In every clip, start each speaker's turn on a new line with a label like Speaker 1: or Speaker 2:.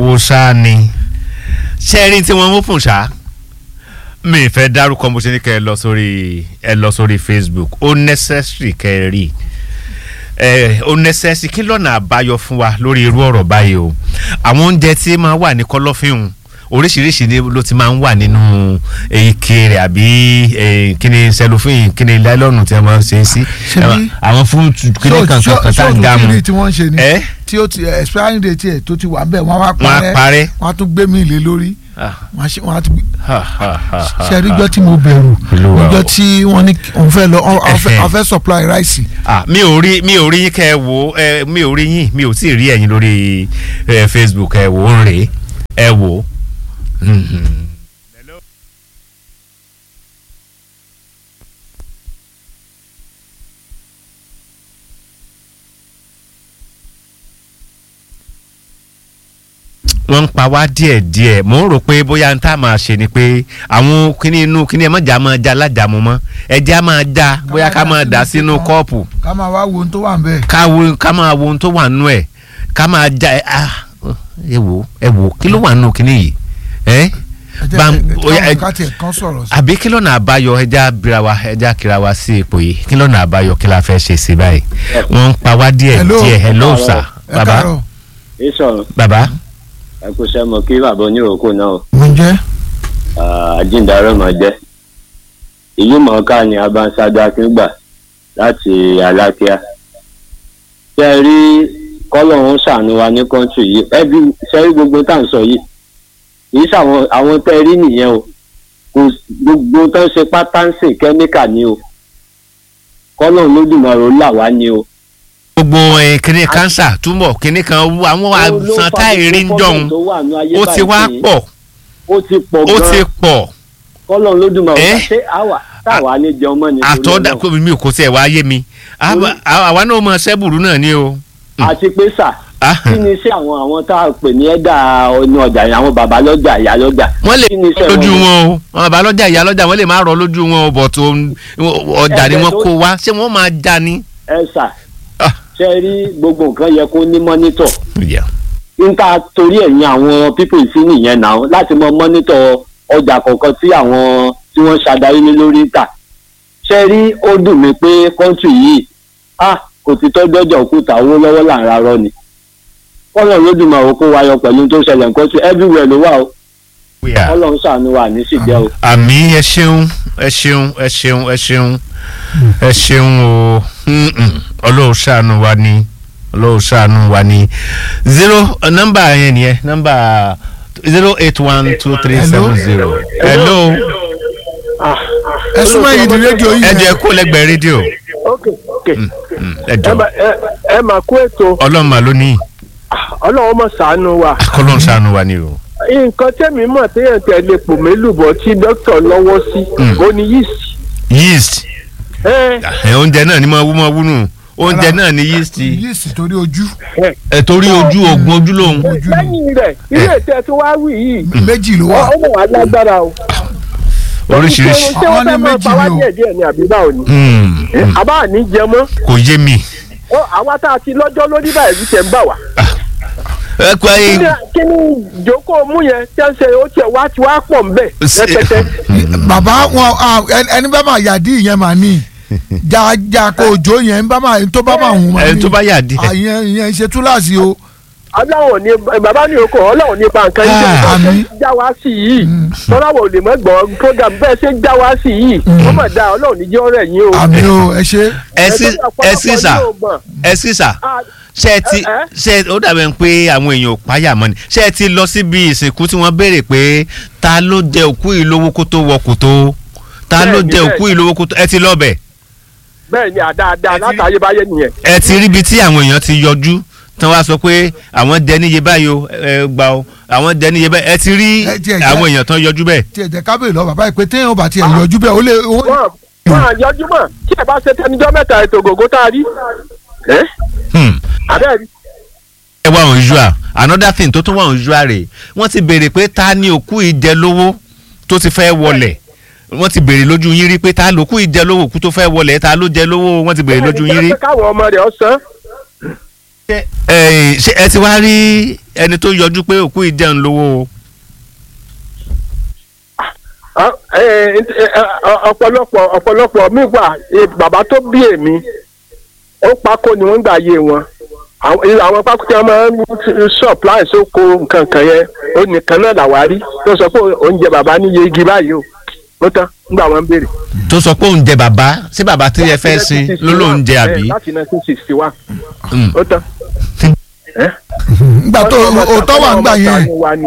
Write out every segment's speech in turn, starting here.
Speaker 1: wo ṣáá ni ṣẹ́ẹ́rì tí wọ́n mú fún ṣá mi fẹ́ dárúkọ mo ṣe ní kẹ́ ẹ lọ sórí ẹ lọ sórí Facebook ó necessary kẹ́ ẹ rí ẹ ó necessary kí lọ́nà àbáyọ fún wa lórí irú ọ̀rọ̀ báyìí o àwọn oúnjẹ tí máa wà ní kọ̀lọ̀fín oríṣiríṣi ni ló ti máa ń wà nínú ike rẹ̀ àbí kíni cellophane kíni láìlọ́nù tí a máa ń ṣe é sí
Speaker 2: Ṣebí-
Speaker 1: àwọn fúrúùtù kíni kankan kan tá à ń dá mu
Speaker 2: tí wọ́n ń ṣe ni
Speaker 1: ẹ
Speaker 2: tí ó ti expiring date ẹ̀ tó ti wà bẹ́ẹ̀ wọ́n á wá
Speaker 1: wọ́n á
Speaker 2: parẹ́
Speaker 1: parẹ́
Speaker 2: wọ́n á tún gbé mi lé lórí
Speaker 1: Ah,
Speaker 2: wọ́n á ṣe- wọ́n á tún gbé
Speaker 1: ha, ha, ha, ha,
Speaker 2: ṣe rí
Speaker 1: ha.
Speaker 2: gbọ́ tí mo bẹ̀rù
Speaker 1: Olúwa
Speaker 2: ọjọ́
Speaker 1: o.
Speaker 2: tí wọ́n ní òun fẹ́ lọ òun fẹ́-
Speaker 1: Ẹhẹ́.
Speaker 2: òun fẹ́ supply rice
Speaker 1: Ah, mi ò rí mi ò rí yín kẹ́ ẹ wò ẹ mi ò rí yín mi ò tí ì rí ẹ̀yin lórí ẹ, Facebook ẹ wò ń rè é ẹ wò. Mhm. wọ́n ń pa wá díẹ̀ díẹ̀ mò ń rò pé bóyá n tá máa ṣe ni pé àwọn kíní inú kíní ẹ̀ mọ̀jà máa já lájàmú mọ́ ẹ̀jẹ̀ á máa já bóyá ká máa dà sínú kọ́ọ̀pù
Speaker 2: ká máa wá wo ohun tó wà ń bẹ̀.
Speaker 1: ká wo ká máa wo ohun tó wà nù ẹ̀ ká máa já ẹ ah ẹ wò ẹ wò kí ló wà nù kíní yìí ẹ
Speaker 2: ẹ jẹ́
Speaker 1: bá-
Speaker 2: ẹ-
Speaker 1: ó yá, ẹ-
Speaker 2: káwọn ká tiẹ̀ kan sọ̀rọ̀ sí.
Speaker 1: àbí kí lọ́nà àbáyọ ẹja bira wa ẹja kira wa sí ipò yìí kí lọ́nà àbáyọ kí la fẹ́ ṣe sí báyìí wọ́n ń pa wá díẹ̀
Speaker 2: Hello.
Speaker 1: díẹ̀ hello
Speaker 3: Hello.
Speaker 1: sir
Speaker 2: ẹ
Speaker 1: baba
Speaker 2: káàárọ̀
Speaker 3: ìsọ̀rọ̀
Speaker 1: baba
Speaker 3: ẹ kò sẹ́mọ̀ kí bàbá oníròkò náà
Speaker 2: mo ń jẹ́
Speaker 3: àjíǹdarẹ́ mọ̀ jẹ́ ìlú mọ̀ọ́ká ni abanṣáájú akíngbà láti alákíá ṣe é rí kọ́lọ́hún ṣàánú wa ní kọ́ńtì yìí ẹbí ṣe rí gbogbo tá à ń sọ yìí kì í ṣàwọn àwọn tẹ́ ẹ rí nìyẹn o kò s- gbogbo tó ń ṣe pátá ń sìn kẹ́míkà ni o kọ́lọ́hún lódùmarè ó là wá ni o.
Speaker 1: gbogbo ẹ kíní kánsà túmọ̀ kíní kan wú àwọn àìsàn táìrí ń jọ̀hún ó ti wá pọ̀
Speaker 3: ó ti pọ̀
Speaker 1: ó ti
Speaker 3: gan-an
Speaker 1: pọ̀
Speaker 3: kọ́lọ́hún lódùmarè
Speaker 1: Eh?
Speaker 3: ṣé àwa táwa ní jẹun mọ́ ni. torí
Speaker 1: àtọ́dá
Speaker 3: Ọlọ́run.
Speaker 1: kó mi kò tiẹ̀ wá yé mi Àwa- àwa náà mọ sẹ́bùrú náà ni o. Mm.
Speaker 3: àti pé sà
Speaker 1: Ah,
Speaker 3: kí ni iṣẹ́ àwọn àwọn tá a pè ní ẹ̀dà ọ̀nà ọjà yẹn àwọn bàbá lọ́jà ìyá lọ́jà.
Speaker 1: wọ́n lè
Speaker 3: kí ni iṣẹ́
Speaker 1: lójú
Speaker 3: wọn?
Speaker 1: wọn o àwọn bàbá lọ́jà ìyá lọ́jà wọ́n lè má rọ lójú wọn o bọ̀ tó ọjà ni
Speaker 3: Ẹ̀bẹ̀
Speaker 1: wọ́n
Speaker 3: tó-
Speaker 1: kó wá ṣé wọ́n máa já ni.
Speaker 3: ẹ sà
Speaker 1: Ah.
Speaker 3: ṣe rí gbogbo nǹkan yẹ kó ní mọ́nítọ̀
Speaker 1: Yeah.
Speaker 3: níta torí ẹ̀yìn àwọn pípọ̀ sí nìyẹn náà láti mọ mọ́nítọ̀ ọjà kọ̀ọ̀kan tí àwọn tí wọ́n ṣàdarí ní lórí ń tà ṣe rí ó dùn mí pé kọ́ńtì yìí ah kò ti tọ́jú ọjà òkúta owó lọ́wọ́ là ń rarọ́ ni kọ́lọ̀ lódùmarè kó wáyọ pẹ̀lú tó ṣẹlẹ̀ nǹkan tí everywhere ló wà o
Speaker 1: Yeah.
Speaker 3: kọ́lọ̀ ń ṣàánú wa ní síjẹ́ o.
Speaker 1: àmì ẹ ṣeun ẹ ṣeun ẹ ṣeun ẹ ṣeun ẹ ṣeun o Mm-mm. ọlọ́run ṣàánú wa ni ọlọ́run ṣàánú wa ni zero nọ́mbà yẹn nìyẹn nọ́mbà zero eight one two three seven zero hello
Speaker 2: ẹ súnmọ́ yìí di rédíò yìí
Speaker 1: ẹ
Speaker 2: yẹn.
Speaker 1: jẹ́ kó lẹ́gbẹ̀ẹ́ rédíò
Speaker 4: ok ok
Speaker 1: Mm, ẹ
Speaker 4: ẹ
Speaker 1: jọ
Speaker 4: mà ẹ ẹ mà kú ètò
Speaker 1: ọlọ́run mà ló ní
Speaker 4: ọlọ́run mọ̀ ṣàánú wa
Speaker 1: ọlọ́run ṣàánú wa ni o.
Speaker 4: nǹkan tẹ́mi mọ̀ téèyàn tẹ̀ lè pò mélùbọ̀ tí dókítà lọ́wọ́ sí
Speaker 1: Mm.
Speaker 4: ó ní yeast
Speaker 1: yeast
Speaker 4: ẹ
Speaker 1: ẹ, oúnjẹ náà ni mo wú mo wú nù oúnjẹ náà ni yeast
Speaker 2: yìí sì torí ojú
Speaker 1: ẹ torí ojú oògùn ojú lòun.
Speaker 2: ojú ni
Speaker 4: lẹ́yìn rẹ̀ ilé ìtẹ́ tó wá wí yìí
Speaker 2: méjì ló wà
Speaker 4: ó mọ̀ wá lágbára o.
Speaker 1: oríṣiríṣi
Speaker 4: ṣé wọ́n
Speaker 2: Àwọn ní
Speaker 4: fẹ́ máa
Speaker 2: méjì
Speaker 4: pa wá
Speaker 2: ni o.
Speaker 4: díẹ̀ díẹ̀ ni àbí báwo ni.
Speaker 1: Hmm, hmm,
Speaker 4: àbá ní jẹ mọ́
Speaker 1: kò yé mi.
Speaker 4: Ó, àwa tá a ti lọ́jọ́ lórí báyìí ti tẹ̀ ń bà wá.
Speaker 1: ẹ kọ́
Speaker 4: kí
Speaker 1: ẹ
Speaker 4: ni kí ni ìjókòó mú yẹn tẹ́ ń ṣe ó tiẹ̀ wá ti wá pọ̀ ń bẹ̀
Speaker 1: Ṣe-
Speaker 4: rẹpẹtẹ.
Speaker 2: bàbá wọn ah, ẹni- ẹni bá máa yàdí ìyẹn máa ní jájá kó òjò yẹn bá máa tó bá máa hùn máa ní
Speaker 1: ẹ tó bá yà díẹ̀.
Speaker 2: àyẹn ìyẹn ṣe túláàsì o
Speaker 4: ọlọ́run ní bàbá ní oko ọlọ́run ní pa nǹkan yìí
Speaker 1: Ah,
Speaker 4: tó
Speaker 2: àmín.
Speaker 4: ń já wá sí yìí tọ́láwọ̀ lè mọ́ gbọ́n program bẹ́ẹ̀ ṣe ń já wá sí yìí wọ́n mọ̀ dá ọlọ́run ní jẹ́ ọ̀rẹ́ yín o.
Speaker 2: àmì o ẹ ṣe
Speaker 1: ẹ sí ẹ sí sà
Speaker 4: Ọ̀pọ̀lọpọ̀ yóò mọ̀.
Speaker 1: ẹ sí sà
Speaker 4: Ah,
Speaker 1: ṣé ẹ ti
Speaker 4: ẹ, ẹ.
Speaker 1: ṣé ó dàbẹ̀ pé àwọn èèyàn ò páyà mọ́ ni ṣé ẹ ti lọ síbi ìsìnkú tí wọ́n béèrè pé ta ló jẹ òkú yìí lówó kó tó wọ kòtó ta ló
Speaker 4: Bẹ́ẹ̀ni,
Speaker 1: jẹ
Speaker 4: bẹ́ẹ̀ni.
Speaker 1: òkú yìí lówó kó tó ẹ ti lọ bẹ̀
Speaker 4: bẹ́ẹ̀ ni àdáadáa
Speaker 1: Ẹ ti rí-
Speaker 4: látàyébáyé nìyẹn.
Speaker 1: ẹ ti ríbi tí àwọn èèyàn ti yọjú tí wọ́n á sọ pé àwọn jẹ níye báyìí o ẹ gbà o àwọn jẹ níye báyìí ẹ ti rí
Speaker 2: Ẹ tiẹ̀ jẹ́-
Speaker 1: àwọn èèyàn tán yọjú bẹ́ẹ̀.
Speaker 2: tí ẹ jẹ kábíyè lọ bàbá yìí pé téèyàn bá tiẹ̀ yọjú bẹ́ẹ̀ ó lè ó
Speaker 4: wọ́n wọ́n àyọjú mọ̀ tí ẹ bá ṣe tẹnijọ́ mẹ́ta ètò ògògó tá a rí. ẹ́
Speaker 1: Hmm.
Speaker 4: àbẹ́ẹ̀
Speaker 1: ẹ wá unusual another thing tó tún wá unusual rè wọ́n ti béèrè pé ta ni òkú ìjẹ lówó tó ti fẹ́ wọlẹ̀ wọ́n ti béèrè lójú yín rí pé ta lòkú ìjẹ lówó òkú tó fẹ́ wọlẹ̀ ta ló jẹ lówó wọ́n ti béèrè lójú yín rí.
Speaker 4: káwọn ọmọ rẹ̀ ọ̀sán
Speaker 1: ẹ ṣe ẹ ti wá rí ẹni tó yọjú pé òkú ìjẹun lówó o.
Speaker 4: Ah, eh, eh, eh, ọ̀pọ̀lọpọ̀ ọ̀pọ̀lọpọ̀ mi wà eh, bàbá tó bí èmi ó pákó ni wọ́n gbà yé wọn àwọn eh, àwọn pákó tí wọ́n máa ń supply sóko nǹkan kan yẹn ó nìkan náà làwárí tó sọ pé oúnjẹ bàbá níye igi báyìí o ó tán nígbà wọn béèrè.
Speaker 1: tó sọ pé òun jẹ bàbá sí bàbá tí ẹ fẹ́ sin ló lóun jẹ àbí.
Speaker 4: láti nineteen sixty one
Speaker 1: Mm.
Speaker 4: ó tán.
Speaker 2: nígbà tó òótọ́ wà ń gbà yẹn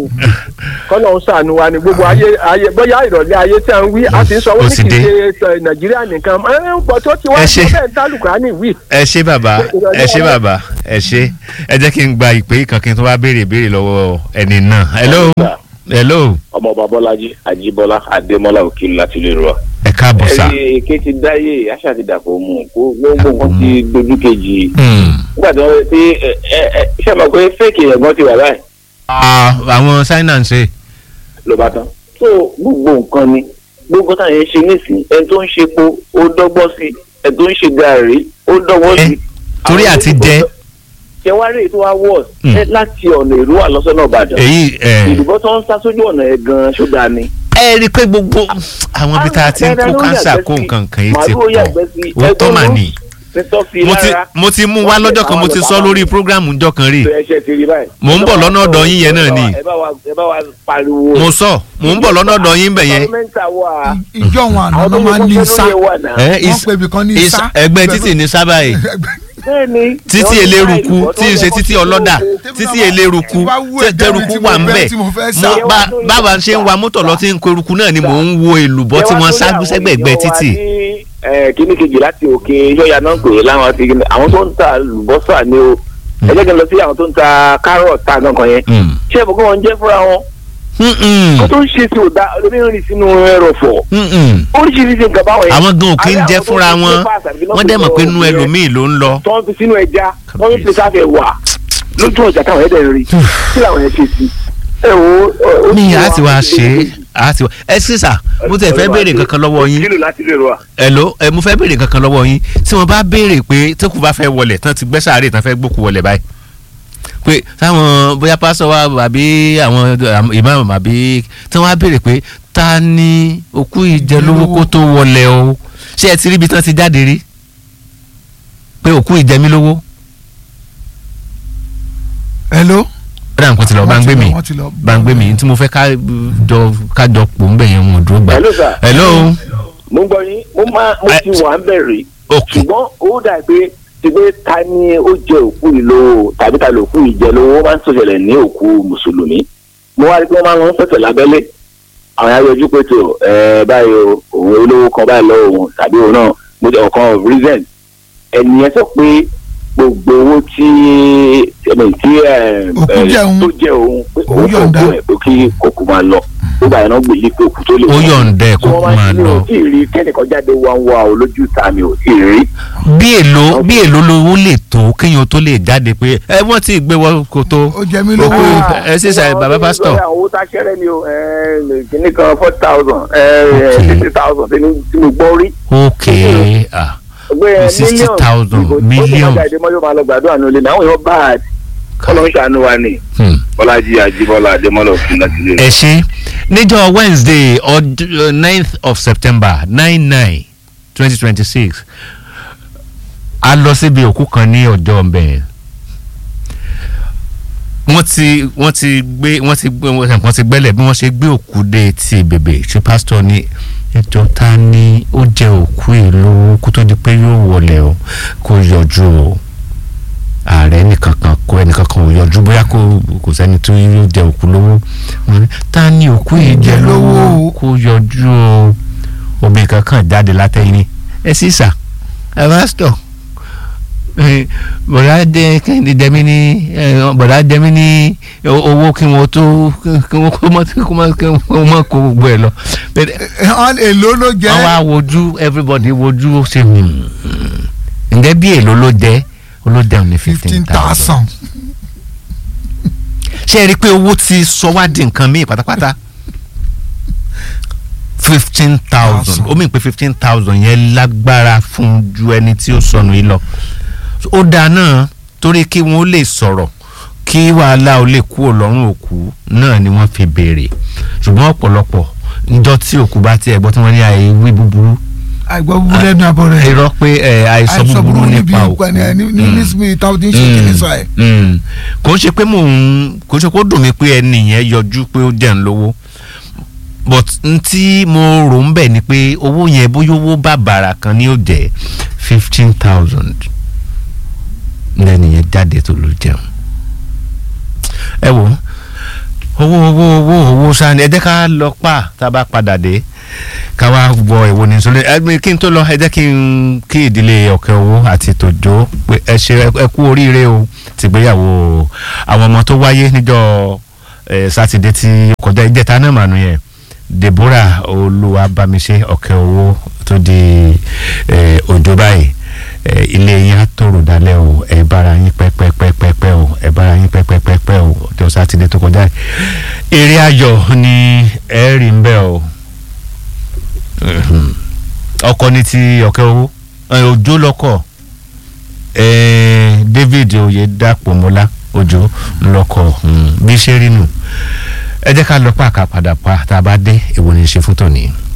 Speaker 4: kọ́nà ń sànù wa ni gbogbo ayé ayé bóyá ìrọ̀lẹ́ ayé tí a ń wí a ti ń sọ
Speaker 1: Ó
Speaker 4: wọ́n ní
Speaker 1: sì
Speaker 4: kì í
Speaker 1: dé.
Speaker 4: ṣe ẹ, nàìjíríà nìkan ẹ ń pọ̀ tó ti wá
Speaker 1: Ẹ
Speaker 4: sọ
Speaker 1: ṣe.
Speaker 4: bẹ́ẹ̀ ń tálùkà ní ìwí.
Speaker 1: ẹ ṣé bàbá ẹ ṣé bàbá ẹ ṣé ẹ jẹ́ kí n gba ìpè kan kí n tó wá béèrè ìbéèrè lọ́wọ́ ẹni náà. hello hello
Speaker 5: ọmọọba bọ́lájí àjíbọ́lá adémọ́lá òkìlú láti lè rọ.
Speaker 1: ẹ káàbọ̀ sá.
Speaker 5: ẹyẹ èké ti dáyé àṣà ti dàpọ̀ mú kó gbogbo nǹkan ti dojú kejì.
Speaker 1: Hmm.
Speaker 5: nígbà tí wọ́n ti ẹ ẹ ẹ ṣe mọ̀ pé fẹ́ẹ̀kì ẹ̀gbọ́n ti wà báyìí
Speaker 1: Ah, àwọn china ń ṣe.
Speaker 5: ló bá tán. tó gbogbo nǹkan ni gbogbo táwọn yẹn ṣe nísìnyí ẹni tó ń ṣe epo ó dọ́gbọ́n sí ẹni tó ń ṣe gàárì ó dọ́gbọ́n
Speaker 1: Ẹ,
Speaker 5: sí.
Speaker 1: torí
Speaker 5: Àwọn
Speaker 1: àti
Speaker 5: tó-
Speaker 1: jẹ.
Speaker 5: ṣe wá rí ètò wa wọ̀
Speaker 1: Hmm.
Speaker 5: láti ọ̀nà ìlú wà lọ́sọ̀nà ìbàdàn.
Speaker 1: èyí ẹ
Speaker 5: ìdìbò tó ń sá sójú ọ̀nà ẹ̀ gan-an ṣó dáa ni.
Speaker 1: ẹ rí i pé gbogbo àwọn ibi tá a ti ń kó kánsà kó nǹkan kan yìí ti pọ̀ òótọ́ mà ní. mo ti mo ti mú wá lọ́jọ́ kan mo ti sọ lórí prógrámù ńjọ́ kan rí
Speaker 5: ẹsẹ̀ ti rí báyìí.
Speaker 1: Mò ń bọ̀ lọ́nà ọ̀dọ̀ yín yẹn náà ni.
Speaker 5: ẹ bá wa ẹ bá wa pariwo.
Speaker 1: mo sọ mò ń bọ̀ lọ́nà ọ̀dọ̀ yín bẹ̀ yẹn
Speaker 5: pàrọ́mẹ́ntà wà.
Speaker 2: ìjọ wọn àná
Speaker 5: àwọn
Speaker 2: ló
Speaker 5: tó
Speaker 2: máa ń ní
Speaker 5: yẹ kó
Speaker 2: sá
Speaker 5: ṣe lóye wà náà.
Speaker 1: ẹ
Speaker 2: wọ́n
Speaker 1: is-
Speaker 2: pè ibìkan ní
Speaker 1: is-
Speaker 2: sá
Speaker 1: ẹgbẹ́ títì ní sábà yìí
Speaker 5: bẹ́ẹ̀ni.
Speaker 1: títí eléruku tí ń ṣe títí ọlọ́dà títí eléruku
Speaker 2: Bá wú
Speaker 1: tí
Speaker 2: ẹ̀gbẹ́ mi
Speaker 1: tẹruku
Speaker 2: tí mo
Speaker 1: wà ń
Speaker 2: fẹ́-
Speaker 1: bẹ̀
Speaker 2: tí mo fẹ́
Speaker 1: mo
Speaker 2: sá.
Speaker 1: bá báwa ṣe ń wa mọ́tò lọ tí ń ko eruku náà ni mò ń wo èlùbọ́ tí wọ́n ságú sẹ́gbẹ̀gbẹ́ títì.
Speaker 5: kíní kejì láti òkè yọ̀yà náà pè é láwọn ti àwọn tó ń ta lùbọ́sà ni o ẹ jẹ́ kí n lọ sí àwọn tó ń ta kárọ̀tì tá gangan yẹn
Speaker 1: Mm.
Speaker 5: ṣé ìbùkún wọn jẹ́ fúnra wọn
Speaker 1: Mm-mm.
Speaker 5: kó tó ń ṣe sí òdà olómìnira rìn sínú ẹrọ̀fọ̀
Speaker 1: Mm-mm.
Speaker 5: oríṣiríṣi nǹkan báwọn yẹn.
Speaker 1: àwọn gan ò kí ń
Speaker 5: Àbí
Speaker 1: jẹ́
Speaker 5: àwọn tó
Speaker 1: fúnra
Speaker 5: ń
Speaker 1: wọn
Speaker 5: ṣe pass àbí
Speaker 1: wọ́n dẹ̀ mọ̀ pé inú
Speaker 5: lọ́pọ̀
Speaker 1: ẹlòmíì ló ń lọ.
Speaker 5: tó ń fi sínú ẹja tó ń fi sáfẹ̀ wà lójú ọjà táwọn ẹ̀dẹ̀ ń rí kí làwọn yẹn ṣe sí. ẹ wo ó
Speaker 1: ní
Speaker 5: ti
Speaker 1: a
Speaker 5: wá-
Speaker 1: ti wá ṣe é a ti wá ẹ sísà mo tẹ̀ fẹ́ béèrè kankan lọ́wọ́ yín
Speaker 5: kílò láti lè rọ à.
Speaker 1: ẹ̀ló ẹ mo fẹ́ béèrè kankan lọ́wọ́ yín tí wọ́n bá béèrè pé tókù bá fẹ́ wọlé tán ti gbẹ́ sàárè tán fẹ́ gbókù wọlé báyìí pé táwọn bóyá pásọ wa àbí àwọn ìmáàmù àbí tí wọ́n á béèrè pé ta ni òkú ìjẹlówó kó tó wọlé o ṣé ẹ ti rí ibi tán ti jáde rí pé òkú ìjẹmílówó
Speaker 2: hello.
Speaker 1: ọ̀dà nǹkan ti lọ bá ń gbé mi
Speaker 2: wọ́n ti lọ.
Speaker 1: bá ń gbé mi tí mo fẹ́ ká jọ ká jọ pò ń bẹ̀ yẹn wọn ò dúró gbà.
Speaker 5: Hello, sir.
Speaker 1: hello
Speaker 5: mo ń gbọ́ yín mo máa mo
Speaker 1: Ẹ-
Speaker 5: ti wà ń bẹ̀rẹ̀
Speaker 1: ok
Speaker 5: ṣùgbọ́n ó dà pé ti pé ta ni ó jẹ òkú yìí lówó tàbí ta ló òkú yìí jẹ lówó ó máa ń sọ̀tẹ̀lẹ̀ ní òkú mùsùlùmí mo wá rí pé wọ́n máa ń lọ sọ̀tẹ̀ lábẹ́lé àwọn yàrá yọjú pé tó ẹ báyìí o òun olówó kan báyìí lọ́wọ́ òun tàbí òun náà mo jẹ ọ̀kan of reason ẹnìyẹn sọ pé gbogbo owó tí ẹni tí ẹ
Speaker 2: Òkú
Speaker 5: ẹ,
Speaker 2: jẹ òun.
Speaker 5: tó jẹ òun pé
Speaker 2: Òun
Speaker 5: òun
Speaker 2: yọ̀ǹda.
Speaker 5: fòkú ẹ pé kí kòkó máa lọ gbogbo àyànná gbèyí pé òkú tó lè
Speaker 1: ó
Speaker 5: wọ̀
Speaker 1: yọ̀ǹda ẹ̀
Speaker 5: tí
Speaker 1: kó
Speaker 5: wọ́n
Speaker 1: kó
Speaker 5: máa
Speaker 1: máa
Speaker 5: ń ní
Speaker 1: lọ.
Speaker 5: o tí ì rí kẹ́nìkan jáde wá ń wá o lójú ta mi ò tí ì rí.
Speaker 1: bí èlò bí èlò lówó lè tó kéèyàn tó lè jáde pé ẹ wọ́n ti gbé wọ́n kó tó.
Speaker 2: ó jẹ mí
Speaker 1: Òkú
Speaker 2: lówó.
Speaker 1: ẹ ṣe ṣe bàbá pásítọ̀.
Speaker 5: àwọn owó tá a ṣẹ́rẹ́ ni o kìíní kan four thousand
Speaker 1: Okay.
Speaker 5: fifty thousand tí mo gbọ́ rí.
Speaker 1: ok ah
Speaker 5: gbé
Speaker 1: Sixty thousand, million.
Speaker 5: ó ti máa jáde mọ́jọ́ máa lọ gbàdúrà ní olè náà àwọn èèyàn bá a kọ́lọ́ ń ṣàánú wa ni.
Speaker 1: hmm.
Speaker 5: bọ́lájí àjíbọ́lá adémọ́lá òfin láti lè
Speaker 1: ẹ ṣe níjọ́ wednesday ọd- ninth of september nine nine twenty twenty six a lọ síbi òkú kan ní ọjọ́ ọ̀bẹ wọ́n ti wọ́n ti gbé wọ́n ti gbé wọ́n ti gbẹ́lẹ̀ bí wọ́n ṣe gbé òkú dé ti bèbè ṣe pásítọ̀ ní ẹjọ́ ta ni ó jẹ òkú ìlú kó tó di pé yóò wọlé o kó yọjú o ààrẹ nìkan kan kó ẹnìkan kan ò yọjú bóyá kò kò sẹ́ni tó yóò jẹ òkú lówó Wọ́n ní, ta ni òkú yìí jẹ lówó kó yọjú o obìnrin kankan jáde látẹ̀yìn ẹ sì sà ẹ pásítọ̀ Eh, bọ̀dá dẹ kẹ́hìndé dẹ́mi ní eh, bọ̀dá dẹ́mi ní o- owó kí wọ́n tó kí wọ́n kó mọ́ kó mọ́ kí wọ́n mọ́ kó gbogbo ẹ̀ lọ. Bẹ́ẹ̀
Speaker 2: Ẹ- èlò ló jẹ.
Speaker 1: wọ́n wá wojú everybody wojú ó ṣe hmm. ǹjẹ́ bí èlò ló jẹ́ olódẹ ní fifteen
Speaker 2: fifteen
Speaker 1: thousand.
Speaker 2: thousand.
Speaker 1: ṣé ẹ rí i pé owó ti sọ wá di nǹkan míì pátápátá fifteen thousand ó mìíràn pé fifteen thousand yẹn lágbára fún ju ẹni tí ó sọnù yìí lọ ó dáa náà torí kí wọ́n lè sọ̀rọ̀ kí wàhálà ó lè kúrò lọ́rùn òkú náà ni wọ́n fi béèrè ṣùgbọ́n ọ̀pọ̀lọpọ̀ njọ́ tí òkú bá tiẹ̀ gbọ́ tí wọ́n ní àìwí búburú
Speaker 2: àìgbọ́ búburú lẹ́nu abọ́ rẹ̀
Speaker 1: irọ́ pé ẹ, àìsọ búburú nípa òkú
Speaker 2: ní ní nísìmí táwọn ti ń ṣe kìíní sọ ẹ̀.
Speaker 1: Mm. kò ń ṣe pé mò ń kò ń ṣe pé ó dùn mí pé ẹni yẹn yọjú pé ó jẹ́ ń lówó but n tí mo rò ń bẹ̀ ni pé owó yẹn bóyá owó bàbàrà kan ní ó jẹ́ fifteen thousand lẹ́ni yẹn jáde tó ló jẹun ẹ wò owó owó owó owó sani ẹ jẹ́ ká lọ pa tá a bá padà dé ká wá wọ ìwo ní sọlẹ ẹ kí n tó lọ ẹ jẹ́ kí n kí ìdílé ọ̀kẹ́ owó àti tòjó pé ẹ ṣe ẹ kú oríire o tìgbéyàwó àwọn ọmọ tó wáyé níjọ́ ẹ sátidé tí ó kọjá ìjẹta náà mànú yẹn deborah olúwabámiṣe ọ̀kẹ́ owó tó di ẹ òjò báyìí ẹ ilé yín á tòrò dalẹ̀ o ẹ bára yín pẹ́pẹ́pẹ́pẹ́ o ẹ bára yín pẹ́pẹ́pẹ́pẹ́ o ọjọ́ sátidé tó kọjá yìí eré ayọ̀ ni ẹ rí ń bẹ́ o Mhm. ọkọ ní ti ọ̀kẹ́ owó ẹ, òjò lọ́kọ̀ ẹ, david oyèdàpọ̀mọ́lá òjò lọ́kọ̀ mm, bí ṣe rí nù ẹ jẹ́ ká lọ pàkà padà pa tá a bá dé èwo ni ṣe fún tòní.